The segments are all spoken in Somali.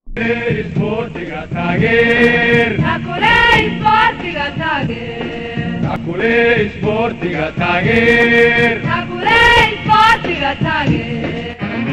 Sportiga taageer Takuley sportiga taageer Takuley sportiga taageer Takuley sportiga taageer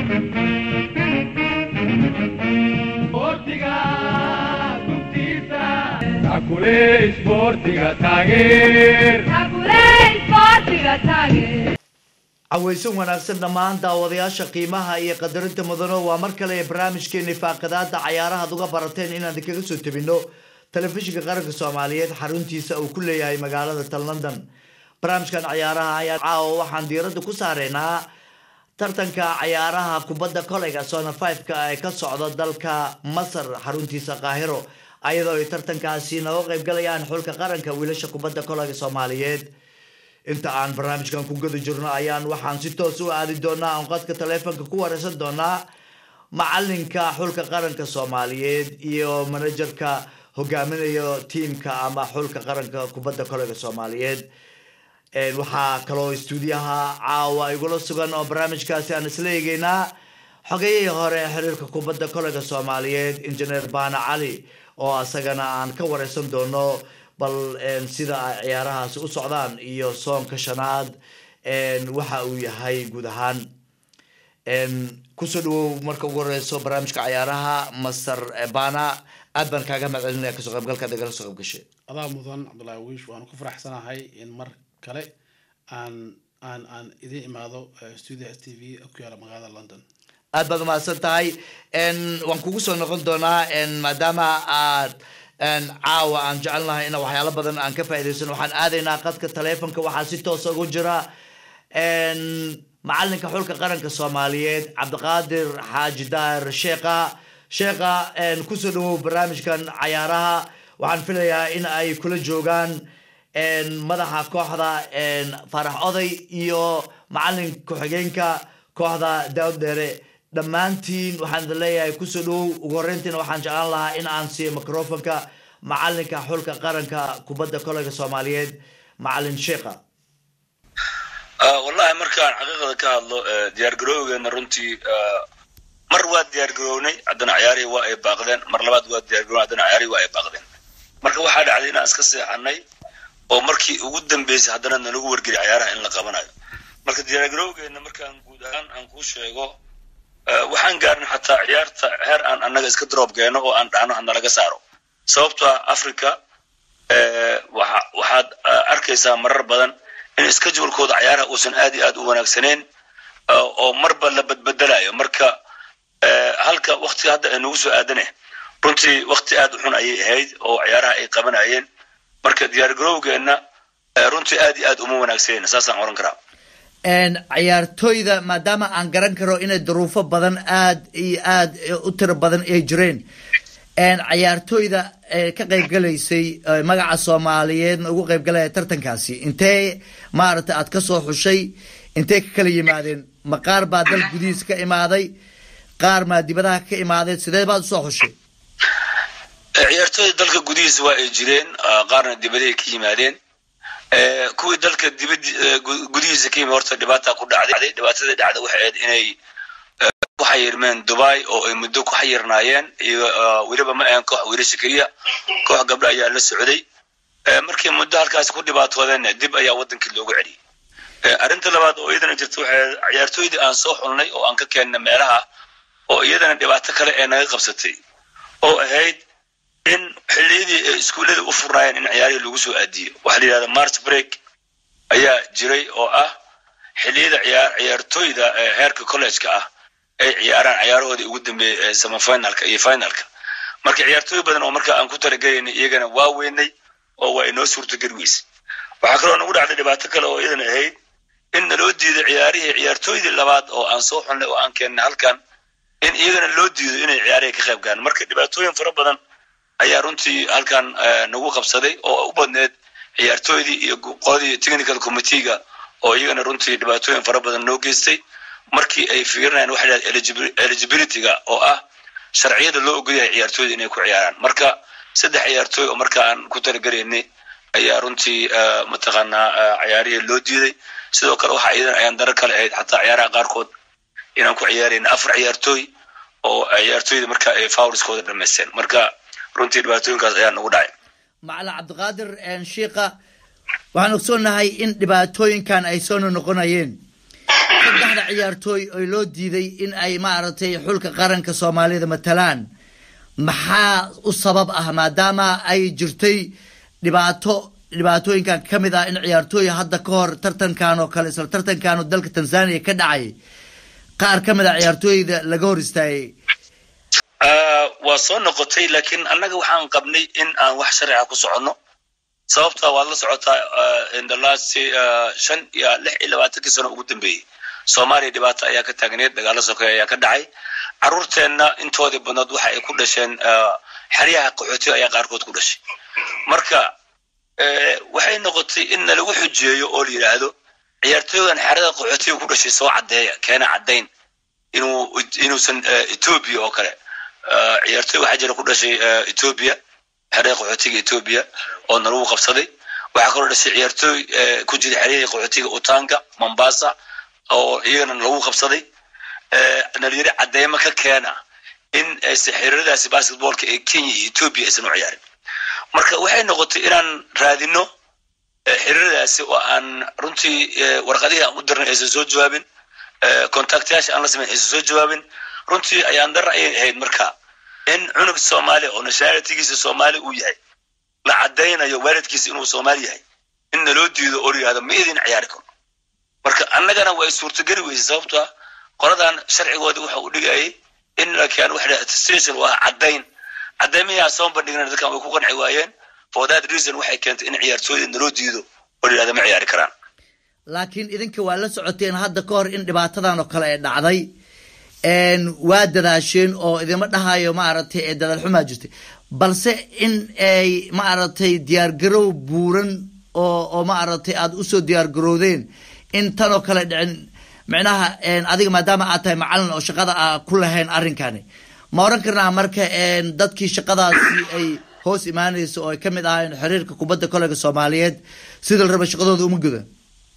Sportiga dugtiisa Takuley sportiga taageer Takuley sportiga taageer cawaysan wanaagsan dhammaan daawadayaasha qiimaha iyo qadarinta mudano waa mar kale ee barnaamijkeeni faaqadaada cayaaraha ad uga barateen inaan kaga soo tebino telefishinka qaranka soomaaliyeed xaruntiisa uu ku leeyahay magaalada tal london barnaamijkan cayaaraha ayaa caawa waxaan diirada ku saareynaa tartanka cayaaraha kubadda koleyga sona fiveka ee ka socda dalka masar xaruntiisa qaahiro ayadoo ay tartankaasi nooga qeybgalayaan xulka qaranka wiilasha kubadda koleyga soomaaliyeed inta aan barnaamijkan ku gada jirno ayaan waxaan si toos u aadi doonaa aan qadka taleefonka ku wareysan doonaa macalinka xulka qaranka soomaaliyeed iyo manajerka hogaaminayo tiimka ama xulka qaranka kubadda koleyga soomaaliyeed waxaa kaloo stuudiyaha caawa igula sugan oo barnaamijkaasi aan isla eegeynaa xogayihii hore xiriirka kubadda koleyga soomaaliyeed injineer baana cali oo asagana aan ka wareysan doono bal sida ay ciyaarahaasi u socdaan iyo soonka shanaad waxa uu yahay guud ahaan kusoo dhawow marka ugu horeyso barnaamijka cayaaraha master bana aad baan kaaga mahadcelinaya kasoo qaybgalkaad igala soo qayb gashay adaa mudan cabdullaahi wiish waanu ku faraxsanahay in mar kale aan aan aan idiin imaado studio s t v ku yaala magaalada london aad baad umahadsan tahay waan kugu soo noqon doonaa maadaama aad caawa aan jecelnahay ina waxyaalo badan aan ka faa'iidaysan waxaan aadaynaa qadka taleefonka waxaa si toosa ugu jira macalinka xulka qaranka soomaaliyeed cabdiqaadir xaaji daahir sheekha sheekha kusoo dhawow barnaamijkan cayaaraha waxaan filayaa in ay kula joogaan madaxa kooxda faarax oday iyo macalin ku-xigeenka kooxda daawad dheere dhammaantiin waxaan idin leeyahay kusoo dhawow ugu horreyntiina waxaan jeclaan lahaa in aan siiyo microfonka macalinka xulka qaranka kubadda koleyga soomaaliyeed macalin sheekha wallahi markaan xaqiiqada ka hadlo diyaar garoogeena runtii mar waa diyaar garownay haddana ciyaarihii waa ay baaqdeen mar labaad waa diyaar garownay haddana ciyaarihii waa ay baaqdeen marka waxaa dhacday inaan iska seexanay oo markii ugu dambeysay haddana nalagu wargeli ciyaaraha in la qabanayo marka diyaar garoogeena markaan guud ahaan aan kuu sheego waxaan gaarnay xataa ciyaarta heer aan annaga iska drop geeno oo aan dhahno hanalaga saaro sababto ah africa waxaad arkaysaa marar badan in schedulekooda ciyaaraha uusan aad iyo aad u wanaagsaneyn oo marba la badbedelayo marka halka waktiga hadda ay nagu soo aadane runtii wakti aad u xun ayay ahayd oo ciyaaraha ay qabanayeen marka diyaar garowgeenna runtii aad iyo aad uma wanaagsaneyn saasaan oran karaa ciyaartooyda maadaama aan garan karo inay duruufo badan aad iyo aad u tiro badan ay jireen ciyaartooyda ka qaybgalaysay magaca soomaaliyeedna ugu qaybgalaya tartankaasi intee maaragtay aad kasoo xushay intee ka kala yimaadeen ma qaar baa dal gudihiisa ka imaaday qaar maa dibadaha ka imaadeen sidee baad usoo xushay ciyaartooyda dalka gudihiisa waa ay jireen qaarna dibadahay ka yimaadeen kuwii dalka dibad gudihiisa ka yimi horta dhibaata ku dhacday dhibaatadii dhacda waxay ahayd inay ku xayirmeen dubai oo ay muddo ku xayirnaayeen iyo weliba ma ahan koox wiilasha keliya koox gabdho ayaa la socday markii muddo halkaasi ku dhibaatoodeenna dib ayaa wadankii loogu celiyey arrinta labaad oo iyadana jirta waxay ciyaartooydii aan soo xulnay oo aan ka keennay meelaha oo iyadana dhibaato kale ee naga qabsatay oo ahayd in xilliyadii ay iskuullada u furnaayeen in ciyaarihii lagu soo aadiyo waxaa la yidhahda march break ayaa jiray oo ah xilliyada ciyaar ciyaartooyda heerka collegeka ah ay ciyaaraan ciyaarahoodii ugu dambeeyey semifinalka iyo finalka marka ciyaartooy badan oo marka aan ku talagelaynay iyagana waa weynay oo waa inoo suurtogeli weysay waxaa kaloo nagu dhacday dhibaato kale oo iyadana ahayd in naloo diiday ciyaarihii ciyaartooydii labaad oo aan soo xulnay oo aan keennay halkan in iyagana loo diido inay ciyaarihii ka qayb galaan marka dhibaatooyin fara badan ayaa runtii halkan nagu qabsaday oo u badneed ciyaartooydii iyo qoladii technical committeega oo iyagana runtii dhibaatooyin fara badan noo geystay markii ay fiirinayaan waxa la eligibilityga oo ah sharciyada loo ogolyahay ciyaartooyda inay ku ciyaaraan marka saddex ciyaartooy oo marka aan ku talagelaynay ayaa runtii mataqaanaa ciyaarihii loo diiday sidoo kale waxa iyadan ayaan darar kale ahayd xataa ciyaaraha qaarkood inaan ku ciyaarayna afar ciyaartooy oo ciyaartooyda marka ay fawriskooda dhamaysteen marka runtii dhibaatooyinkaas ayaa nagu dhacay macalin cabdiqaadir shiika waxaan ogsoonahay in dhibaatooyinkan ay soo noqonayeen saddexda ciyaartooy oo loo diiday in ay maaragtay xulka qaranka soomaalida matalaan maxaa u sabab ah maadaama ay jirtay dhibaato dhibaatooyinkan ka mid ah in ciyaartooy hadda ka hor tartankan oo kale isla tartankan oo dalka tanzania ka dhacay qaar ka mid ah ciyaartooyda laga hor istaagay waa soo noqotay laakiin annaga waxaan qabnay in aan wax sharciga ku soconno sababta waad la socotaa in the last shan iyo lix iyo labaatankii sano ugu dambeeyey soomaaliya dhibaato ayaa ka taagneed dagaalo sokeeye ayaa ka dhacay caruurteenna intoodii badnood waxa ay ku dhasheen xeryaha qaxootiga ayaa qaarkood ku dhashay marka waxay noqotay in nalagu xujeeyo oo la yidhaahdo ciyaartooygan xerada qaxootiga ku dhashay soo caddeeya keena caddayn inuu inuusan etoobiya oo kale ciyaartooy waxaa jira ku dhashay etoobiya xerada qaxootiga etoobiya oo nalagu qabsaday waxaa kaloo dhashay ciyaartooy ku jira xeryahii qaxootiga utanga mombasa oo iyagana lagu qabsaday nalyiri cadeymo ka keena in aysan xiriiradaasi basketballka ee kenya iyo etoobiya aysan u ciyaarin marka waxay noqotay inaan raadino xiriiradaasi oo aan runtii warqadihii aan u dirnay aysan soo jawaabin contactyaasha aan la samayn aysan soo jawaabin runtii ayaan dar ayay ahayd marka in cunug soomaali oo nationalitygiisa soomaali uu yahay la cadaynayo waalidkiisa inuu soomaali yahay in naloo diido oo la yihahdo ma idin ciyaari karo marka annagana way suurtogeli weysay sababto ah qoladan sharcigoodii waxa uu dhigayay in lakian waxa attestation waa caddayn caddaymiyaa soo bandhigna dadkan way ku qanci waayeen for that reason waxay keentay in ciyaartooyda naloo diido oo la yihahdo ma ciyaari karaan laakiin idinka waa la socoteen hadda ka hor in dhibaatadan oo kale ay dhacday waa dadaasheen oo idima dhahayo maaragtay ee dadaal xumaa jirtay balse in ay maaragtay diyaargarow buuran oo oo maaragtay aada usoo diyaargarowdeen in tan oo kale dhicin micnaha adiga maadaama aad tahay macalin oo shaqada a ku lahayn arrinkani ma oran karnaa marka dadkii shaqadaasi ay hoos imaanaysa oo ay ka mid ahaayeen xiriirka kubadda kolega soomaaliyeed sida la raba shaqadooda uma gudan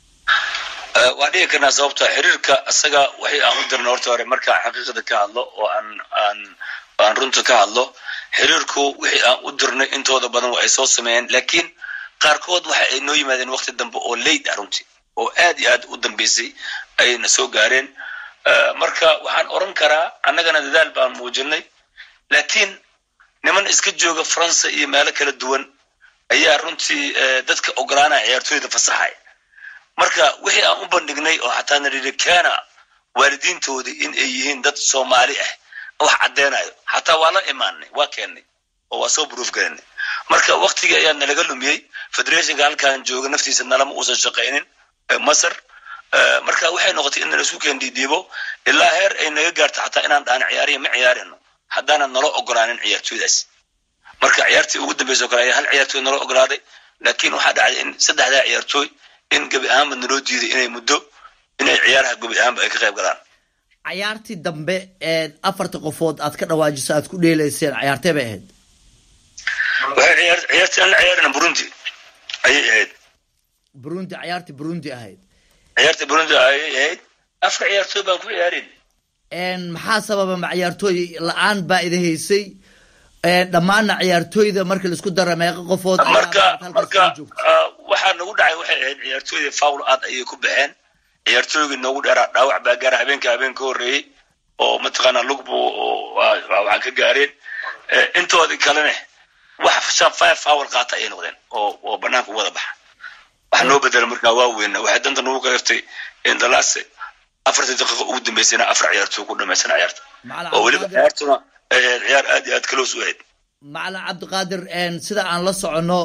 waan dhigi karnaa sababta xiriirka isaga waxay aan u dirnay horta hore markaan xaqiiqada ka hadlo oo aan aan aan runta ka hadlo xiriirku wixii aan u dirnay intooda badan waa ay soo sameeyeen laakiin qaarkood waxa ay noo yimaadeen waqti dambe oo late ah runtii oo aad iyo aad u dambeysay ayayna soo gaareen marka waxaan oran karaa annagana dadaal baan muujinay laakiin niman iska jooga faransa iyo meelo kala duwan ayaa runtii dadka ogolaanaya ciyaartooyda fasaxaya marka wixii aan u bandhignay oo xataa nayidhi keena waalidiintoodii in ay yihiin dad soomaali ah wax caddeynayo xataa waa la imaanay waa keennay oo waa soo proof galinay marka waktigii ayaa nalaga lumiyey federationka halkan jooga naftiisa nalama uusan shaqaynin masar marka waxay noqotay in nalasu keen dhiidhiibo ilaa heer ay naga gaarto xataa inaan dhahan ciyaariya ma ciyaarino haddaanan nala ogolaanin ciyaartooydaas marka ciyaartii ugu dambeysa oo kale ayaa hal ciyaartooy nala ogolaaday laakiin waxaa dhacday in saddexdaa ciyaartooy in gebi ahaanba naloo diiday inay muddo inay ciyaaraha gebi ahaanba ay ka qayb galaan cayaartii dambe ee afarta qofood aad ka dhawaajiso aad ku dheelayseen cayaartee bay ahayd waxay ciyaar ciyaartii aan la ciyaarina burundi ayay ahayd burundi cayaartii burundi ahayd ciyaartii burundi ayay ahayd afka ciyaartooy baan ku ciyaarin maxaa sababa ma ciyaartooy la-aan baa ida haysay dhammaanna ciyaartooyda marka laisku dara meeqa qofood marka marka waxaa nagu dhacay waxay ahayd ciyaartooydii fowl aad ayay ku baxeen ciyaartooygii noogu dheeraa dhaawac baa gaara habeenka habeen ka horreeyey oo mataqaanaa lugbu waxaan ka gaareen intoodii kalene wax shan five fowl qaata ayay noqdeen oo oo banaanka wada baxa wax noo bedela markaa waa weyna waxay danta nagu kaleftay in dalaase afartii daqiiqa ugu dambeysayna afar ciyaartooy ku dhamaysan ciyaarta oo weliba ciyaartuna ciyaar aad iyo aad close u ahayd macalin cabdiqaadir sida aan la soconno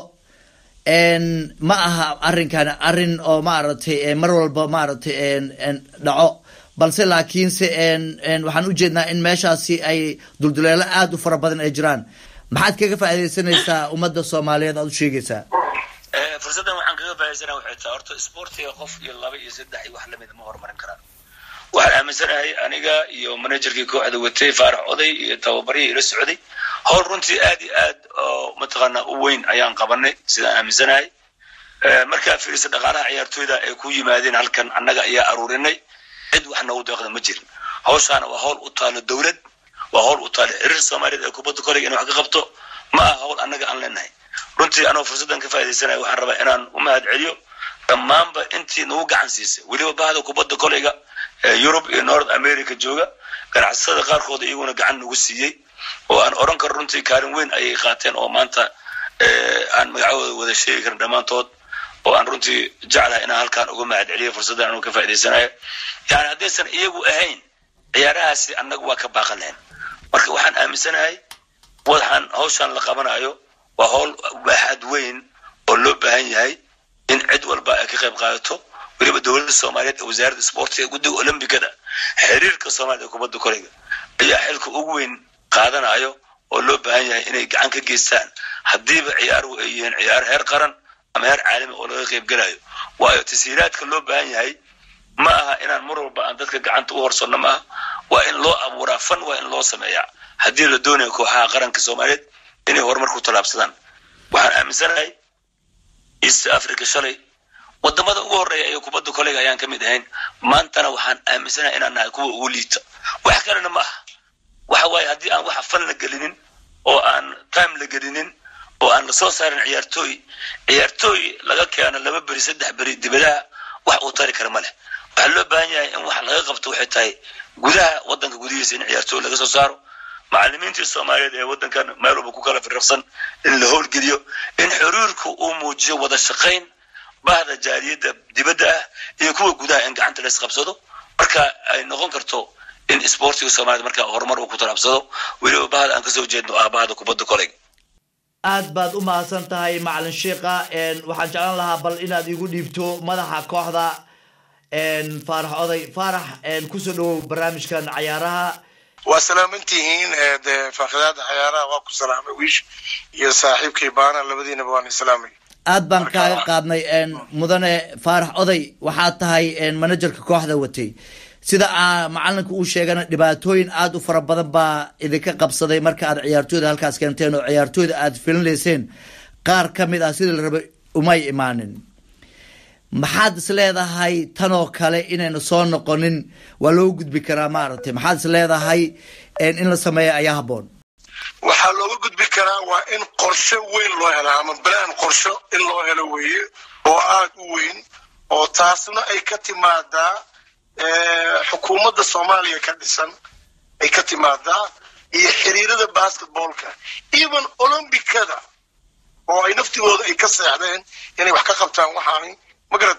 ma aha arrinkan arrin oo maaragtay mar walba maaragtay dhaco balse laakiinse waxaan u jeednaa in meeshaasi ay dulduleelo aada u fara badan ay jiraan maxaad kaga faaidaysanaysaa ummadda soomaaliyeed aad u sheegaysaa fursaddan waxaan kaga faa'idaysana waxay tahay horta sportiga qof iyo laba iyo saddex iyo wax lamid ma horumarin karaan waxaan aaminsanahay aniga iyo managerkii kooxda watay faarax oday iyo tababarihii ila socday howl runtii aad iyo aad oo mataqaanaa u weyn ayaan qabanay sidaan aaminsanahay markaa fiirisa dhaqaalaha ciyaartooyda ay ku yimaadeen halkan annaga ayaa aruurinay cid wax noogu deeqda ma jirin hawshaana waa hawl u taalo dowlad waa hawl u taale xiriir soomaaliyeed ee kubadda kolayga inay wax ka qabto ma aha hawl annaga aan leenahay runtii anoo fursaddan ka faa'iidaysanaya waxaan rabaa inaan u mahad celiyo dhammaanba intii nagu gacan siisay weliba bahda kubadda kolayga ee yurub iyo north america jooga ganacsatada qaarkood iyaguna gacan nagu siiyey oo aan oran karo runtii kaalin weyn ayay qaateen oo maanta aan magacahooda wada sheegi karin dhammaantood oo aan runtii jeclahay inaan halkaan uga mahad celiyo fursaddan anuu ka faa'idaysanayo yani haddaysan iyagu ahayn ciyaarahaasi annagu waa ka baaqan lahayn marka waxaan aaminsanahay waxaan hawshaan la qabanayo waa hawl baaxad weyn oo loo baahan yahay in cid walba ay ka qayb qaadato weliba dowladda soomaaliyeed ee wasaaradda isboortiga guddiga olombikada xiriirka soomaaliyad ee kubadda kolayga ayaa xilka ugu weyn qaadanayo oo loo baahan yahay inay gacan ka geystaan haddiiba ciyaaruhu ay yihiin ciyaar heer qaran ama heer caalami oo laga qayb gelayo waayo tasiiraadka loo baahan yahay ma aha inaan mar walba aan dadka gacanta u horsanno ma aha waa in loo abuuraa fan waa in loo sameeyaa haddii la doonayo kooxaha qaranka soomaaliyeed inay horumar ku tallaabsadaan waxaan aaminsanahay east africa shalay wadamada ugu horreeya ee kubadda kolayga ayaan ka mid ahayn maantana waxaan aaminsanahay inaan nahay kuwa ugu liita wax kalena ma aha waxa waaye haddii aan wax fan la gelinin oo aan time la gelinin oo aan lasoo saarin ciyaartooy ciyaartooy laga keeno laba beri saddex beri dibadaha wax uu tari kara ma leh waxaa loo baahan yahay in wax laga qabto waxay tahay gudaha wadanka gudihiisa in ciyaartooy laga soo saaro macalimiintii soomaaliyeed ee wadankan meel walba ku kala firrafsan in la howlgeliyo in xiriirku uu muujiyo wada shaqayn bahda jaaliyadda dibadda ah iyo kuwa gudaha in gacanta la isqabsado marka ay noqon karto in isboortiga soomaaliyed marka horumar uu ku talaabsado weliba bahda aan kasoo jeedno ah bahda kubadda kolayga aad baad u mahadsan tahay macalin sheikha waxaan jeclaan lahaa bal inaad igu dhiibto madaxa kooxda faarax oday faarax kusoo dhawow barnaamijkan cayaaraha waa salaamantihiin de faaqidaada cayaaraha waa ku salaamay wiish iyo saaxiibkay baana labadiinaba waan islaamay aad baan kaaga qaadnay mudane faarax oday waxaad tahay manajerka kooxda watay sida aa macalinka uu sheegana dhibaatooyin aada u fara badan baa idinka qabsaday marka aad ciyaartooyda halkaas keenteen oo ciyaartooyda aad filinayseen qaar ka mid ah sidii la rabay umay imaanin maxaad is leedahay tanoo kale inaynu soo noqonin waa loo gudbi karaa maaragtay maxaad is leedahay in la sameeya ayaa habboon waxaa looga gudbi karaa waa in qorshe weyn loo hela ama balaan qorsho in loo helo weeye oo aada u weyn oo taasna ay ka timaadaa xukuumadda soomaaliya ka dhisan ay ka timaadaa iyo xiriirada basketballka even olombicada oo ay naftigooda ay ka seexdeen inay wax ka qabtaan waxaani magarad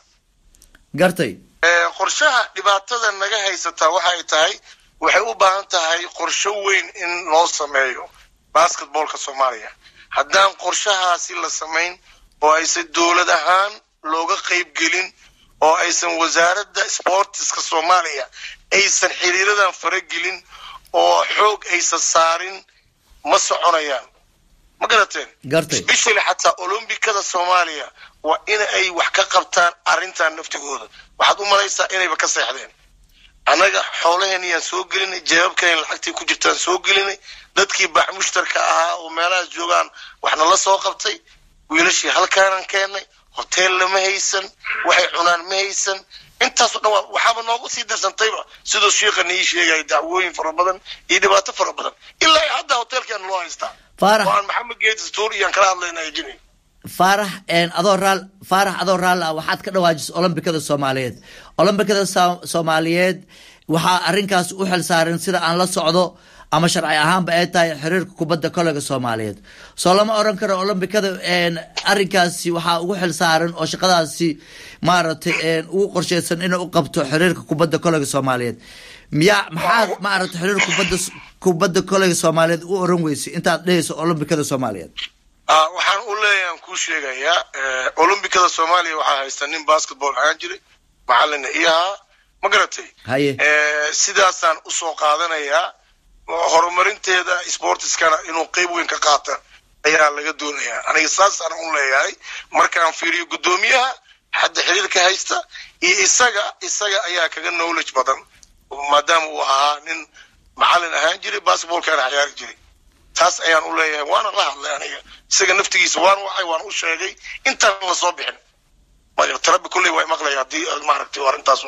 gartay qorshaha dhibaatada naga haysataa waxay tahay waxay u baahan tahay qorsho weyn in loo sameeyo basketballka soomaaliya haddaan qorshahaasi la samayn oo aysan dowlad ahaan looga qayb gelin oo aysan wasaaradda sportiska soomaaliya aysan xiriiradan faragelin oo xoog aysan saarin ma soconayaan ma garateen gartay especially xataa olombikada soomaaliya waa in ay wax ka qabtaan arrintan naftigooda waxaad u malaysaa inayba ka seexdeen annaga xoolaheeniyaan soo gelinay jawaabkeen lacagtii ku jirtaan soo gelinay dadkii baac mushtarka ahaa oo meelahaas joogaan waxna la soo qabtay wiilashii halkaanaan keennay hoteel lama haysan waxay cunaan ma haysan intaasoo dhan waa waxaaba noogu sii darsantayba siduu shiikhana ii sheegaya dacwooyin fara badan iyo dhibaato fara badan ilaa hadda hoteelkeena loo haystaa faarax oo aan maxamed geetis tuur iyaan kala hadlayna ajinay faarax adoo raal faarax adoo raalli ah waxaad ka dhawaajisa olombikada soomaaliyeed olombikada so- soomaaliyeed waxaa arrinkaas u xil saaran sida aan la socdo ama sharci ahaanba ay tahay xiriirka kubadda kolayga soomaaliyeed soo lama oran karo olombikada arrinkaasi waxaa ugu xil saaran oo shaqadaasi maaragtay ugu qorsheysan inay u qabto xiriirka kubadda kolayga soomaaliyeed miyaa maxaad maaragtay xiriirka kubadda kubadda kolayga soomaaliyeed u oran weysay intaad dhehayso olombikada soomaaliyeed Ah, waxaan u leeyahan kuu sheegayaa olombikada soomaaliya waxaa haysta nin basketball ahaan jiray macalina ii ahaa ma garatay haye Eh, sidaasaan usoo qaadanayaa horumarinteeda sportiskana inuu qeyb weyn ka qaata ayaa laga doonayaa aniga saasaan u leeyahay markaan fiiriyo guddoomiyaha hadda xiriirka haysta iyo isaga isaga ayaa kaga knowledge badan maadaama uu ahaa nin macalin ahaan jiray basketballkana ciyaari jiray taas ayaan u leeyahay waana la hadlay aniga isaga naftigiisa waan wacay waan u sheegay intaan la soo bixin Ma- tarabi kulley waa maqlaya haddii maaragtay arrintaas u maqlo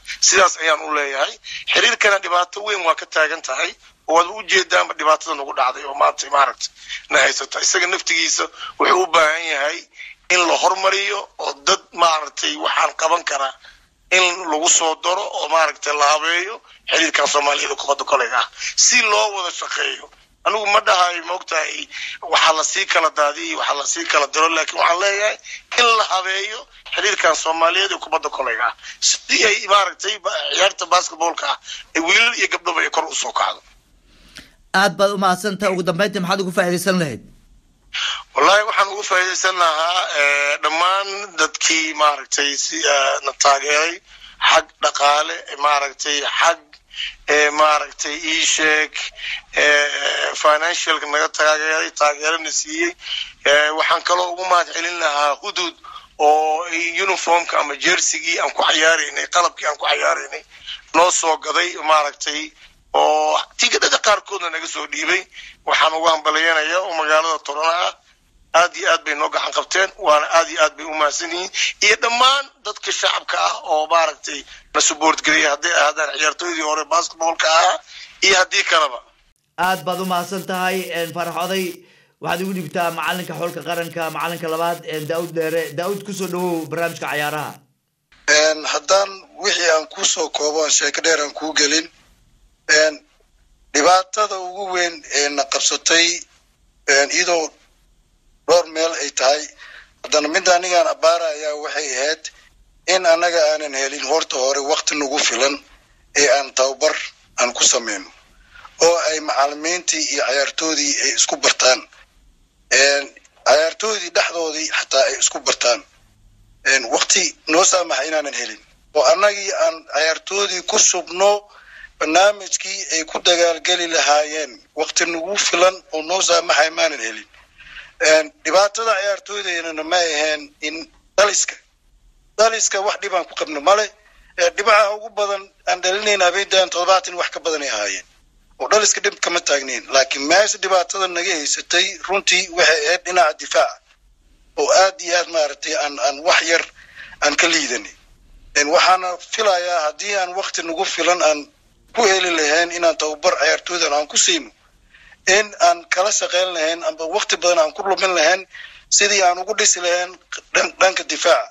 sidaas ayaan u leeyahay xiriirkana dhibaato weyn waa ka taagan tahay oo waad u jeedaanba dhibaatada nagu dhacday oo maanta maaragta na haysata isaga naftigiisa wuxuu u baahan yahay in la hormariyo oo dad maaragtay waxaan qaban karaa in lagu soo daro oo maaragtay la habeeyo xiriirkan soomaaliyada kubadda kolayga ah si loo wada shaqeeyo anigu ma dhahayo maogtahay waxaa lasii kala daadiyo waxaa lasii kala diro laakiin waxaan leeyahay in la habeeyo xiriirkan soomaaliyeed ee kubadda kolayga ah sidii ay maaragtay ba- ciyaarta basketballka ah ay wiilal iyo gabdhaba ay kor usoo kacdo aad baad umahadsantaha ugu dambeyntii maxaad ugu faa'iidaysan lahayd wallahi waxaan ugu faa'iidaysan lahaa eh, dhammaan dadkii maaragtay si eh, na taageeray xag dhaqaale maaragtay xag eh, maaragtay ii sheeg eh, financialka naga taageeray taageerana siiyey Eh, waxaan kaloo ugu mahad celin lahaa hudud oo uniformka ama jersigii aan ku cayaaraynay qalabkii aan ku cayaaraynay noo soo gaday maaragtay oo tigidhada qaarkoodna naga soo dhiibay waxaan ugu hambalyanaya oo magaalada torona ah aad iyo aad bay noo gacan qabteen waana aad iyo aad bay u mahadsan yihiin iyo dhammaan dadka shacabka ah oo maaragtay na support geliya hadday ahaadaan ciyaartooydii hore basketballka ahaa iyo haddii kaleba aad baad umahadsan tahay farax oday waxaad igu dhibtaa macalinka xulka qaranka macalinka labaad daawud dheere daawud kusoo dhawow barnaamijka cayaaraha Een, haddaan wixii aan kusoo koobo aan sheeko dheer aan kuu gelin een, dhibaatada ugu weyn ee na qabsatay een, iyadoo dhowr meel ay tahay haddana midda anigaan abbaara ayaa waxay ahayd in annaga aanan helin horta hore wakti nagu filan ee aan tababar aan ku sameyno oo ay macalimiintii iyo cayaartoodii ay isku bartaan Een, cayaartoodii dhexdoodii xataa ay isku bartaan een, wakti noo saamaxa inaanan helin oo annagii aan cayaartoodii ku subno barnaamijkii ay ku dagaalgeli lahaayeen wakti nagu filan oo noo saamaxay maanan helin Een, dhibaatada cayaartooydeynana ma aheen in daliska daliska wax dhibaan ku qabno male ee dhibaca ugu badan aan dhalinayna habeentan toddobaatan wax ka badanay ahaayeen oo dhaliska dhib kama taagnayn laakiin meesha dhibaatada naga haysatay runtii waxay ahayd dhinaca difaaca oo aad iyo aad maaragtay aan aan wax yar aan ka liidanay Een, waxaana filayaa haddii aan wakti nagu filan aan ku heli lahayn inaan tababar cayaartooydan aan ku siino in aan kala shaqeyn lahayn amba wakti badan aan ku lumin lahayn sidii aan ugu dhisi lahayn dhan- dhanka difaaca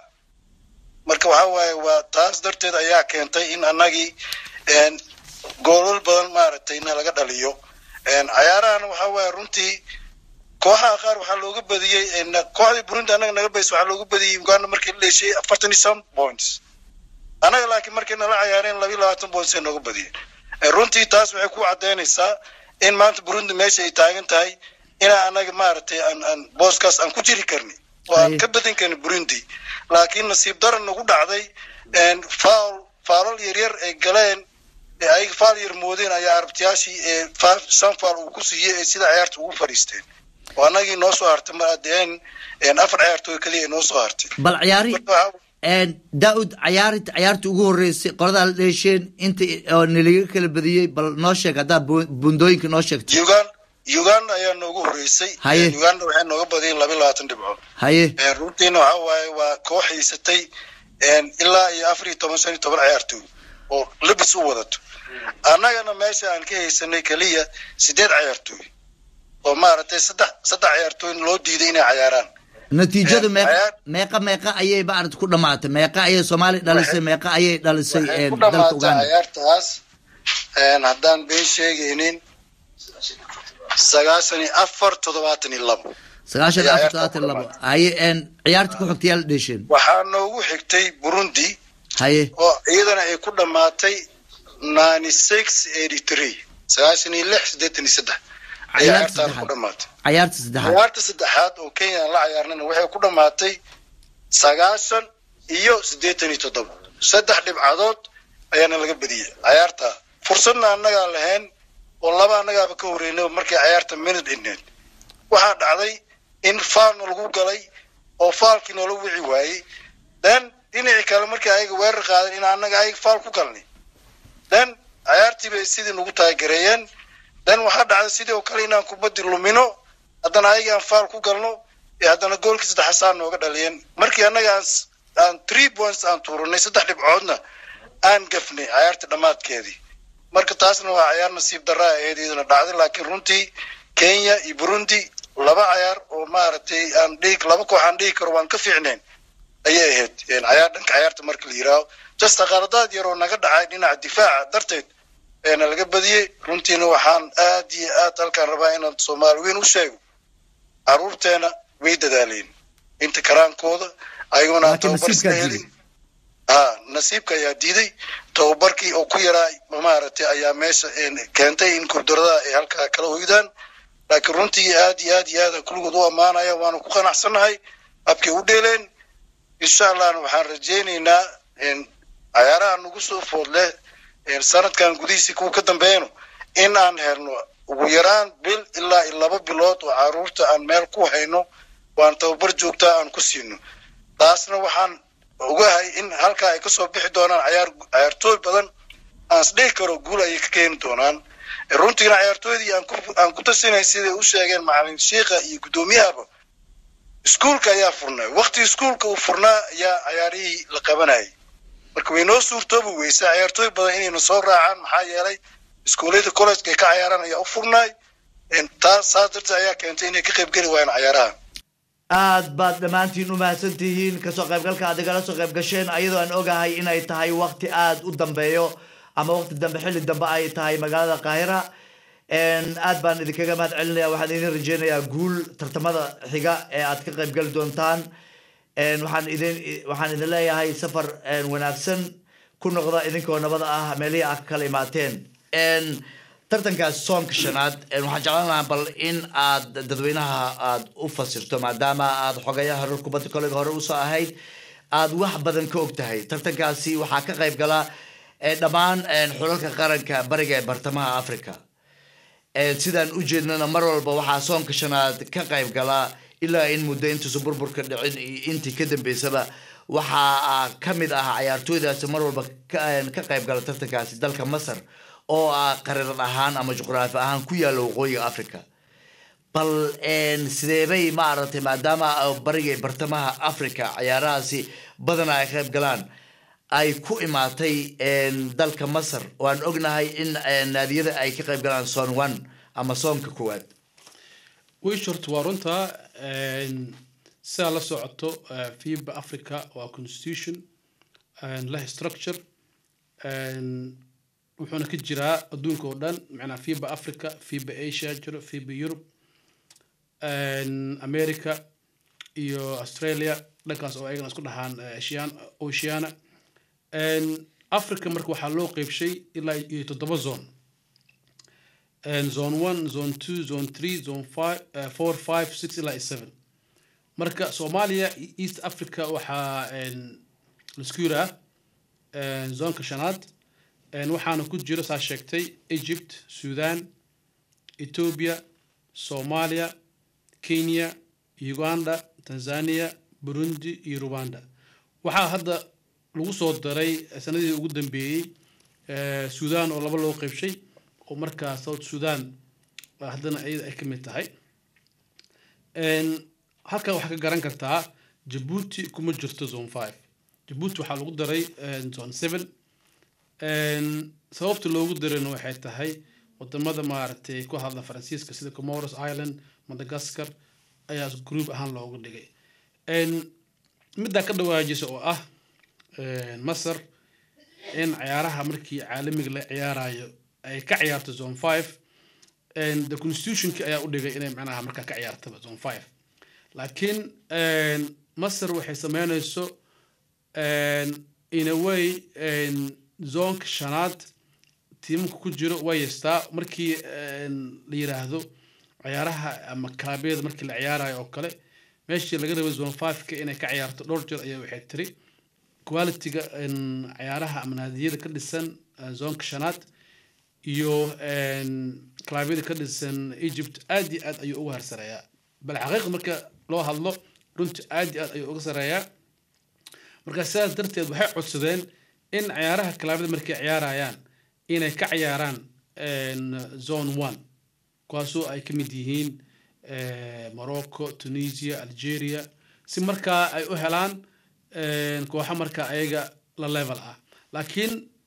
marka waxa waaye waa taas darteed ayaa keentay in annagii een, goolal badan maaragtay na laga dhaliyo Een, cayaarahan waxa waaye runtii kooxaha qaar waxaa looga badiyey een, kooxdii burundi annaga naga baysa waxaa looga badiyey uganda markii la dheeshay afartan iyo seven points annaga laakiin markay nala cayaareen labiyo labaatan points ay nooga badiyeen Ee, runtii taas waxay ku cadaynaysaa in maanta burundi meesha ay taagan tahay inaa annaga maaragtay aan aan booskaas aan ku jiri karni oo aan Aye. ka badin karni burundi laakiin nasiib daran nagu dhacday een, foul faalal yaryar ay galeen ee ayaga faal yar moodeen ayaa arabtiyaashii ee fa- shan faal uu ku siiyey ee sida ciyaarta ugu fadhiisteen oo annagii noo soo hartay ma adeen een, afar ciyaartooy keliya noo soo hartay bal ciyaari Marka waxaa- daawud cayaari cayaarta ugu horeysay qoladaa la dheesheen inta oo nalaga kala badiyey bal noo sheeg haddaa bu- bundooyinka noo sheegto Ugan- uganda ayaa noogu horeysay Haye. Een, uganda waxay nooga badiyeen laba iyo labaatan dhibcood haye Een, runtiina waxa waaye waa koox haysatay een, ilaa iyo afar iyo toban shan iyo toban ciyaartooy oo labis u wadato annagana meesha aan ka haysanay keliya sideed ciyaartooy oo maaragtay saddex saddex ciyaartooy loo diiday inay cayaaraan natiijadu Een, meeqa cayaar- meeqa meeqa ayay maarata ku dhamaatay meeqa ayay soomaaliya dhalisay meeqa ayay dhalisay waxay een, ku dalka dhamaatay uganda ciyaartaas een, haddaan been sheegaynin sagaashan iyo afar toddobaatan iyo labo sagaashan ayaa afar ciyaarta todobaatan ku labo dhamaatay. haye een, ciyaarta ku xigtay yaa la dheesheen waxaa noogu xigtay burundi haye oo iyadana ay ku dhamaatay ninety six eighty three sagaashan iyo lix siddeetan iyo saddex ay Ciyaarta ciyaartaan ku saddexaad. dhamaatay ciyaarta saddexaad ciyaarta saddexaad oo kenya aan la ciyaarnana waxay ku dhamaatay sagaashan iyo siddeetan iyo toddoba saddex dhibcadood ayaana laga badiyey ciyaarta fursadna annagaa lahayn oo laba annagaaba ka horeynay markay ciyaarta minute dhineed waxaa dhacday in faalna lagu galay oo faalkii noola wici waayey then dhinacii kale markii ayaga weerar qaadan in annaga ayaga faal ku galnay then ciyaartii bay sidii nagu taagereeyeen then waxaa dhacday sidii oo kale inaan kubaddi lumino haddana ayaga aan faal ku galno ee haddana goolkii saddex saa nooga dhaliyeen markii annaga aan s- aan three points aan tuuranay saddex dhibcoodna aan gafnay cayaarta dhammaadkeedii marka taasna waa cayaar nasiib darra ahayd iyaduna dhacday laakiin runtii kenya iyo burundi laba cayaar oo maaragtay aan dhihi laba koox aan dhihi karo waan ka fiicnayn ayay ahayd cayaar dhanka cayaarta marka la yidhaaho jasta qaladaad yar oo naga dhacay dhinaca difaaca darteed eena laga badiyey runtiina waxaan aad iyo aad halkaan rabaa inaan soomaali weyn u sheego caruurteena way dadaaleen inta karaankooda ayaguna aan Laakiin tababar iska nasiibkaa helin ha nasiibka ayaa diiday tababarkii oo ku yaraa maaragtay ayaa meesha een, keentay in kurdurada ay halkaa kala hoydaan laakiin runtii aad iyo aad iyo aad aan kulligood u ammaanaya waanu ku qanacsannahay habkay u dheeleen insha allahna waxaan rajaynaynaa in cayaaraha nagu soo foodle een, sanadkan gudihiisa kuwa ka dambeeyano in aan helno ugu yaraan bil ilaa iyo laba bilood oo caruurta aan meel ku hayno waan tababar joogtaa aan ku siino taasna waxaan ogahay in halkaa ay kasoo bixi doonaan cayaar cayaartooy badan aan isdhihi karo guul ayay ka keeni doonaan runtiina cayaartooydii aan ku aan ku tasinay siday u sheegeen macalin shiikha iyo guddoomiyahaba iskuulka ayaa furnay waqti iskuulka uu furnaa ayaa cayaarihii la qabanayay marka way noo suurtoobi weysa cayaartooy badan inayna soo raacaan maxaa yeelay iskuullada college ka cayaaraan ayaa u furnaay taas saas darteed ayaa keentay inay ka qaybgeli waayaan cayaaraha aad baad dhammaantiin u mahadsan tihiin kasoo qaybgalka aad igala soo qayb gasheen ayadoo aan ogahay inay tahay waqti aad u dambeeyo ama waqti dambe xilli dambe ay tahay magaalada qaahira aad baan idinkaga mahad celinaya waxaan idin rajeynayaa guul tartamada xiga ee aad ka qaybgali doontaan waxaan idin waxaan idin leeyahay safar wanaagsan ku noqda idinkoo nabada ah meelihii aad ka kala imaateen tartankaas soonka shanaad waxaan jeclaan lahaa bal in aad dadweynaha aad u fasirto maadaama aad xogayaha reer kubadda kollega hore usoo ahayd aad wax badan ka og tahay tartankaasi waxaa ka qayb gala dhammaan xulalka qaranka bariga ee bartamaha africa sidaan u jeednana mar walba waxaa soonka shanaad ka qayb gala ilaa in muddo intuusa burburka dhicin iyo intii ka dambeysaba waxaa ka mid ah cayaartooydaasi mar walba ka qayb gala tartankaasi dalka masar oo ah qariran ahaan ama juqraafi ahaan ku yaalla waqooyiga africa bal sideebay maaragtay maadaama bariga bartamaha africa cayaarahaasi badana ay qayb galaan ay ku imaatay dalka masar oo aan ognahay in naadiyada ay ka qayb galaan son one ama soonka koowaad wishort waa runtaa sidaa la socoto fiba africa waa constitution leh structure wuxuuna ka jiraa adduunka oo dhan macnaa fiba africa fiba asia jiro fiba europe america iyo australia dhankaas oo ayagana isku dhahaan asian oceana africa marka waxaa loo qeybshay ilaa iyo toddoba zone zone one zone two zone three zone five four five six ilaa iyo seven marka soomaaliya east africa waxaa laisku yiraa zonka shanaad waxaana ku jiro saa sheegtay egypt sudan ethiopia soomaaliya kenya uganda tanzania burundi iyo rwanda waxaa hadda lagu soo daray sanadii ugu dambeeyey sudan oo laba loo qeybshay oo markaa south sudan haddana iyada ay ka mid tahay halkan waxaa ka garan kartaa jabuuti kuma jirto zone five jabuuti waxaa lagu daray zone seven sababta loogu darayna waxay tahay wadamada maaragtay ku hadla faransiiska sida comoros island madagascar ayaa group ahaan loogu dhigay middaa ka dhawaajisa oo ah masar in cayaaraha markii caalamiga la ciyaarayo ay ka ciyaarto zone five the constitutionki ayaa u dhigay inay macnaha markaa ka ciyaartaba zone five laakiin masar waxay sameynayso in a way zonka shanaad tiimamka ku jiro way yeestaa markii la yiraahdo ciyaaraha ama kaabyada markii la ciyaarayo oo kale meeshii laga rabay zone fiveka inay ka ciyaarto dhowr jeer ayaa waxay tiri qualityga ciyaaraha ama naadiyada ka dhisan zonka shanaad iyo kalabyada ka dhisan egypt aad iyo aad ayuu uga harsareeyaa bal xaqiiqa marka loo hadlo runtii aad iyo aad ayuu uga sareeyaa marka sidaas darteed waxay codsadeen in ciyaaraha kalaabada markay ciyaarayaan inay ka ciyaaraan zone one kuwaasoo ay ka mid yihiin morocco tunisia algeria si markaa ay u helaan kooxo markaa ayaga la level ah laakiin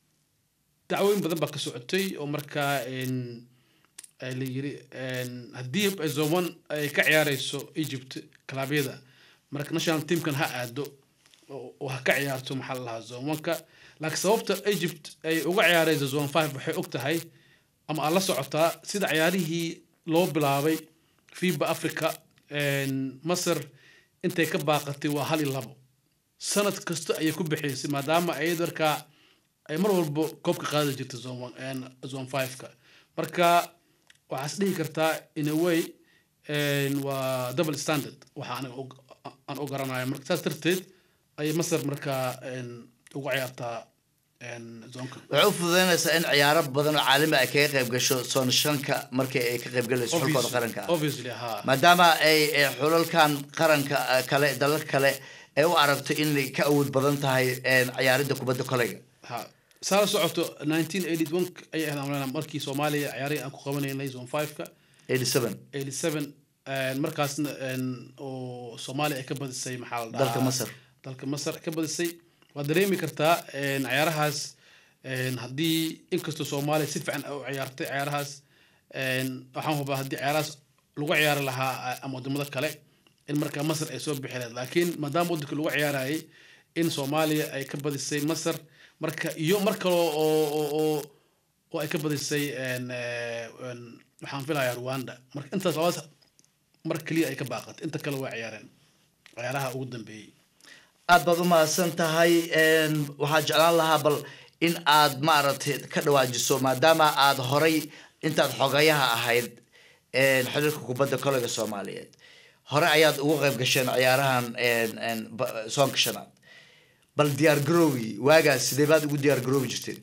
dacwooyin badan baa ka socotay oo markaa een, ay la yiri een, haddii ay zoman ay ka ciyaareyso egypt kalaabyada marka national teamkan ha aado oo oo ha ka ciyaarto maxaa la lahaa zomanka laakiin sababta egypt ay uga ciyaareyso zone five waxay og tahay ama aad la socotaa sida ciyaarihii loo bilaabay fiba africa een, masar intay ka baaqatay waa hal iyo labo sanad kasta ayay ku bixaysay maadaama ay markaa ay mar walba koobka qaadi jirtay zone one- een, zone five-ka marka waxaas dhihi kartaa in a way een, waa double standard waxa aniga u- aan u garanayo marka saas darteed ayay masar markaa een, ugu ciyaartaa een, zonka waxay u fududeynaysaa in ciyaaro badan oo caalami ay kaga qayb gasho soon shanka markii ay ka qayb galayso xulkooda qaranka ah obviously ha maadaama ay ay xulalkan qaranka eh, kale dalalka kale ay u aragto inay ka awood badan tahay een, ciyaaridda kubadda kolayga ha saa la socoto 1981 ayay ahayd amlena markii soomaaliya ciyaarihii aan ku qabanaynay zone 5ka 87 87 een, markaasna een, oo soomaaliya ay ka badisay maxaa la dhahaa Dalka Masar. dalka masar ay ka badisay waad dareemi kartaa een, ciyaarahaas een, haddii inkastoo soomaaliya si fiican u ciyaartay ciyaarahaas een, waxaan hubaa haddii ciyaarahaas lagu ciyaari lahaa a- ama wadamada kale in markaa masar ay soo bixi lahayd laakiin maadaama waddanka lagu ciyaarayay in soomaaliya ay ka badisay masar marka iyo mar kale oo oo oo oo ay ka badisay een, eh, een, waxaan filayaa rwanda marka intaas labadaas mar keliya ay ka baaqatay inta kale waa ciyaareen ciyaaraha ugu dambeeyey aad baad u mahadsan tahay een, waxaan jeclaan lahaa bal in aad maaragtay ka dhawaajiso maadaama aad horay intaad xogayaha ahayd een, xiriirka kubadda kolayga soomaaliyeed hore ayaad ugu qayb gasheen ciyaarahan een, een, ba- soonka shanaad bal diyaar garoowi waagaas sidee baad ugu diyaar garoobi jirteen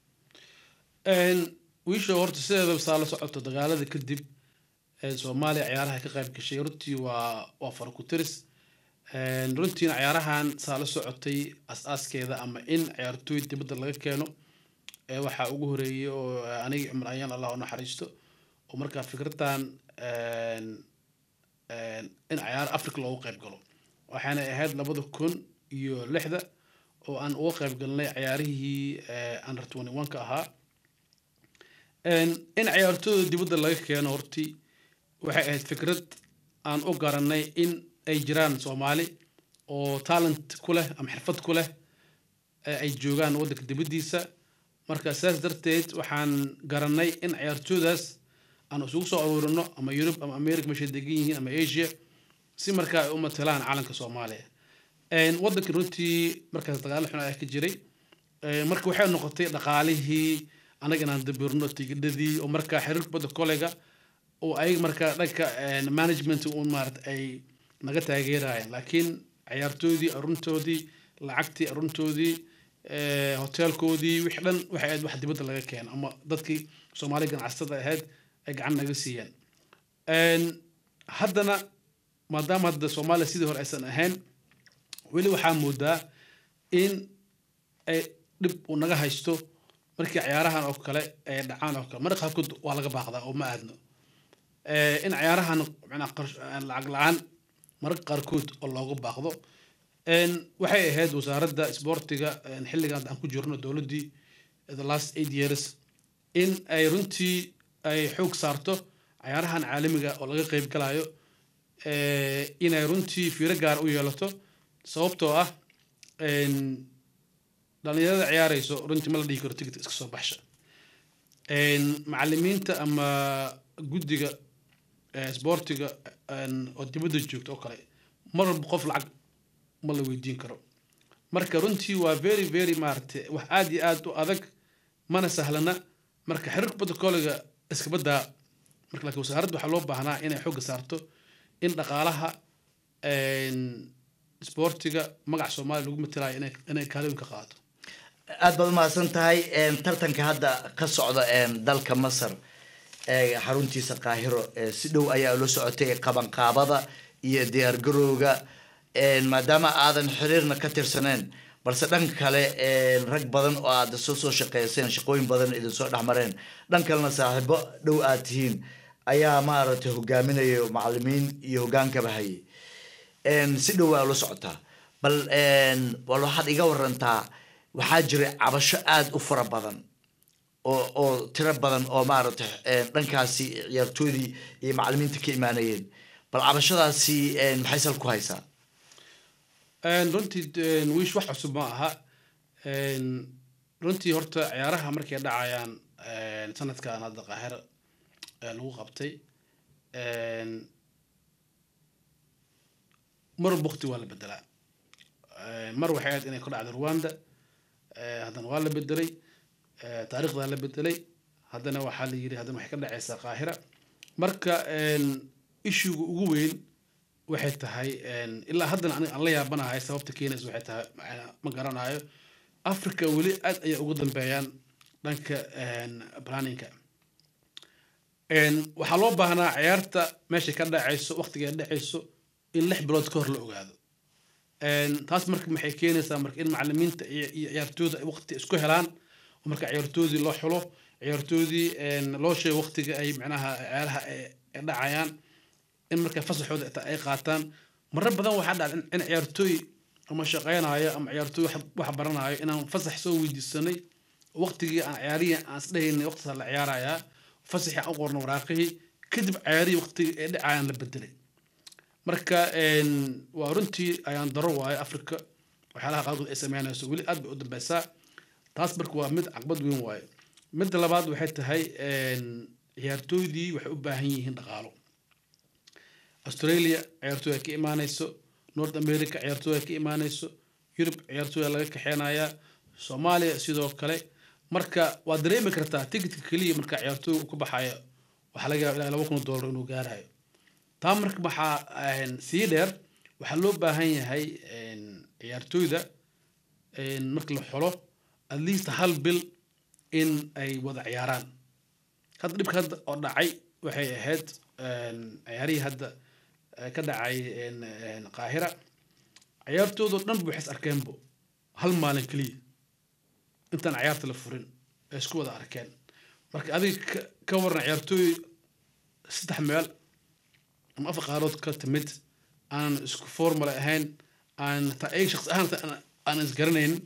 Een, wiisha horta sideedaba saa la socoto dagaalada kadib ee soomaaliya ciyaaraha ka qayb gashay runtii waa waa faraku-tiris Een, runtiina ciyaarahan saa la socotay as-aaskeeda ama in ciyaartooy dibadda laga keeno ee waxaa ugu horeeyay oo eh, anigii cumar ayaan allah u naxariisto oo markaa fikradan een, een, in ciyaar africa loogu qayb galo waxaana ahayd labada kun iyo lixda oo aan uga qayb galnay ciyaarihii eh, under 21 ka ahaa Een, in ciyaartooyda dibadda laga keeno hortii waxay ahayd fikrad aan u garanay in ay jiraan soomaali oo talent ku leh ama xirfad ku leh ee ay joogaan waddanka dibaddiisa marka saas darteed waxaan garanay in ciyaartooydaas aan isugu soo aruurino ama yurub ama america meeshay degan yihiin ama asia si markaa ay u matalaan calanka soomaaliya Een, waddanka runtii markaas dagaalo xun ayaa ka jiray Ee, marka waxay noqotay dhaqaalihii anaga inaan dabirno tigidhadii oo markaa xiriirka badda kolega oo ay markaa dhanka een, management un maarata ay naga taageerayeen laakiin ciyaartoydii aruntoodii lacagtii aruntoodii ee, hoteelkoodii wixii dhan waxay ahayd wax dibadda laga keeno ama dadkii soomaali ganacsatada ahayd ay gacan naga siiyeen Een, haddana maadaama hadda soomaaliya sidii hore aysan ahayn weli waxaa moodaa in ay dhib uu naga haysto markii ciyaarahan oo kale ay dhacaan oo kale marka qaarkood waa laga baaqdaa oo ma aadno Eh, in ciyaarahan macnaa qarsh- aan lacag la-aan mararka qaarkood oo looga baaqdo En waxay ahayd wasaaradda isboortiga en xilligan aan ku jirno dowladdii the last eight years in ay runtii ay xoog saarto ciyaarahan caalamiga oo laga qeyb galayo eh, inay runtii fiiro gaar u yeelato sababtoo ah en, dhalinyarada ciyaarayso runtii ma la dhihi karo tigit iska soo baxsha En, macalimiinta ama guddiga eh, isboortiga en, oo dibadda joogta oo kale mar walba qof lacag ma la weydiin karo marka runtii waa very very maaragtay wax aad iyo aad u adag mana sahlana marka xiriirka kubadda kooliga iska baddaa marka laakiin wasaaradda waxaa loo baahnaa inay xooga saarto in dhaqaalaha en, isboortiga magaca soomaaliya lagu matelayo inay inay kaalin ka qaato aad baad umahadsan tahay een, tartanka hadda ka socda een, dalka masar ee xaruntiisa qaahiro ee si dhow ayaa ula socotay qabanqaabada iyo diyaargarowga een, maadaama aadan xiriirna ka tirsaneen balse dhanka kale een, rag badan oo aad soo soo shaqeyseen shaqooyin badan idin soo dhexmareen dhan kalena saaxiibo dhow aad tihiin ayaa maaragtay hogaaminaya macalimiin iyo hogaankaba hayay een, si dhow waa ula socotaa bal een, bal waxaad iga warantaa waxaa jiray cabasho aada u fara badan oo oo tiro badan oo maaragtay een, dhankaasi ciyaartoydii iyo macalimiinta ka imaanayeen bal cabashadaasi een, maxay sal ku haysaa Een, runtii een, wiish wax cusub ma aha Een, runtii horta ciyaaraha markay dhacayaan een, sanadkan hadda qaahiro ee lagu qabtay een, mar bukti waa la bedelaa Een, mar waxay ahayd inay ku dhacdo rwanda ee, haddana waa la bedelay ee, taariikhdaa la bedelay haddana waxaa la yidhi haddana waxay ka dhacaysaa qaahira marka een, issuega ugu weyn waxay tahay een, ilaa haddana aniga aan la yaabanahay sababta keenaysa waxay tahay ma- ma garanayo africa weli aad ayay ugu dambeeyaan dhanka een, planninga Een, waxaa loo baahnaa ciyaarta meeshay ka dhacayso waqtiga ay dhacayso in lix bilood ka hor la ogaado Een, taas marka maxay keenaysaa marka in macalimiinta iyo iyo ciyaartooyda ay waqti isku helaan oo marka ciyaartoodii loo xulo ciyaartoodii een, loo sheego waqtiga ay macnaha ciyaaraha ay ay dhacayaan in marka fasaxooda xitaa ay qaataan marar badan waxaa dhacda in- in ciyaartooy ama shaqeynayo ama ciyaartooy wax wax baranayo inaan fasax soo weydiisanay waqtigii aan ciyaarihii aan isdhehaynay waqtigaa la ciyaarayaa fasaxii aan u qorno waraaqihii kadib ciyaarihii waqtigii ay dhacayaan la bedelay marka een, waa runtii ayaan daro waayo africa waxyaalaha qaarkood ay sameynayso weli aad bay u dambeysaa taas marka waa mid caqbad weyn waayo midda labaad waxay tahay een, ciyaartooydii waxay u baahan yihiin dhaqaalo australia ciyaartooy ay ka imaanayso north america ciyaartooy ay ka imaanayso yurub ciyaartooy laga kaxeynayaa soomaaliya sidoo kale marka waad dareemi kartaa ticketka keliya marka ciyaartooy uu ka baxaya waxaa laga yaaba ilaa laba kun oo dollar inuu gaarayo taa marka waxaa een, sii dheer waxaa loo baahan yahay een, ciyaartooyda een, marka la xolo at least hal bil in ay wada ciyaaraan hadda dhibka hadda oo dhacay waxay ahayd een, ciyaarihii hadda eh, ka dhacay een, een, qaahira ciyaartoodoo dhan bu waxay is arkeenbo hal maalin keliya intaan ciyaarta la furin ay isku wada arkeen marka adiga ka- ka waran ciyaartooy saddex meel ama afar qaarood ka timid aan isku formula ahayn aan taa ay shaqsi ahaan taa aan- aan isgaranaynin